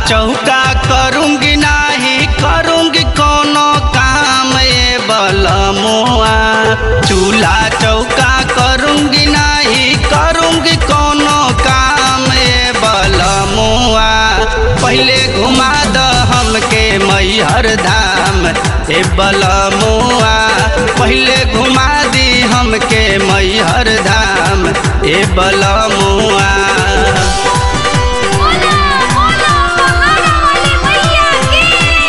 चौका करूंगी नाही करूंगी कोनो काम ए बलमुआ चूल्हा चौका करूंगी नाही करूंगी कोनो काम ए बलमुआ पहले घुमा द हमके मैहर धाम ए बलमुआ पहले घुमा दी हमके मैहर धाम ए बलमुआ बोला बोला पहाड़ा वाली मैया की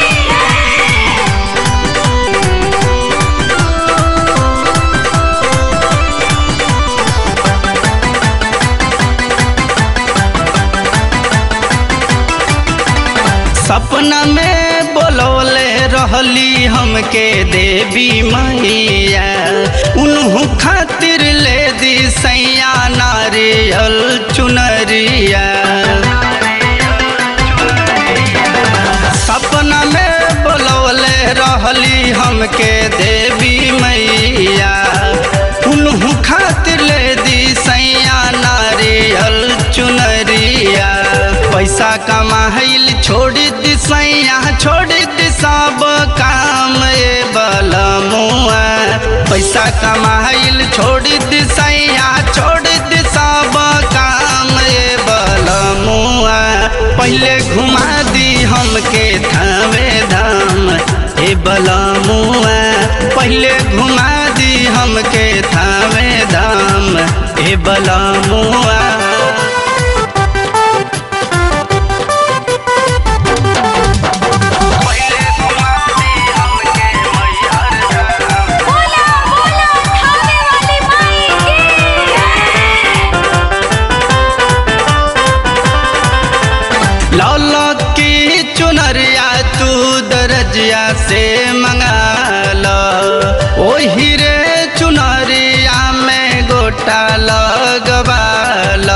सपना में बोलौले रहली हमके देवी मैया उन्हू खातिर ले दी सैया नारियल चुनरिया सपना में बोलौले रहली हमके देवी मैया उन्हू खातिर ले दी सैया नारियल चुनरिया पैसा कमाइल छोड़ी दी सैया छोड़ी दी सब काम ए बलमुआ पैसा कमाइल छोड़ी दी सैया छोड़ी दी सब काम ए बलमुआ पहले घुमा दी हमके थावे धाम ए बलमुआ पहले घुमा दी हमके थावे धाम ए बलमुआ बोला बोला खाने वाली माई की लौलो की चुनरिया तू दरजिया से मंगा लो ओ हीरे चुनरिया में गोटा लगवा लो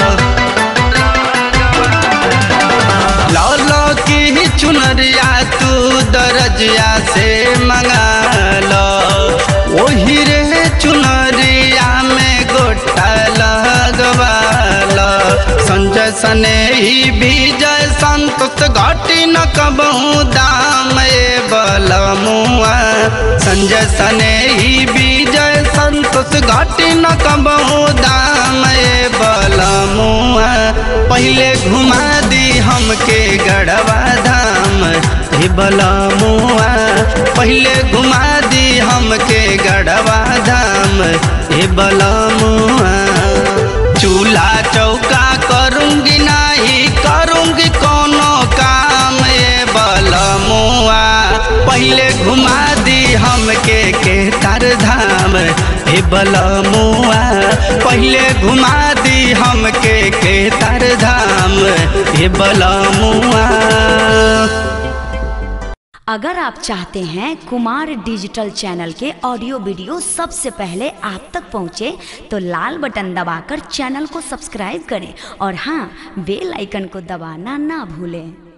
लौलो की चुनरिया तू दरजिया से मंगा लो ओ हीरे चुनरिया में गोटा लगवा लो संजय सने ही विजय संतोष घाटी न कबहू दाम ए बलमुआ संजय सने ही विजय संतोष घाटी न कबहू दाम ए बलमुआ पहले घुमा दी हमके गढ़वा धाम हे बलमुआ पहले घुमा दी हमके गढ़वा धाम हे बलमुआ चूल्हा चौका करूंगी नाही करूंगी कोनो काम ए बलमुआ पहले घुमा दी हमके केतर धाम हे बलमुआ पहले घुमा दी हमके केतर धाम हे बलमुआ अगर आप चाहते हैं कुमार डिजिटल चैनल के ऑडियो वीडियो सबसे पहले आप तक पहुंचे तो लाल बटन दबाकर चैनल को सब्सक्राइब करें और हाँ बेल आइकन को दबाना ना भूलें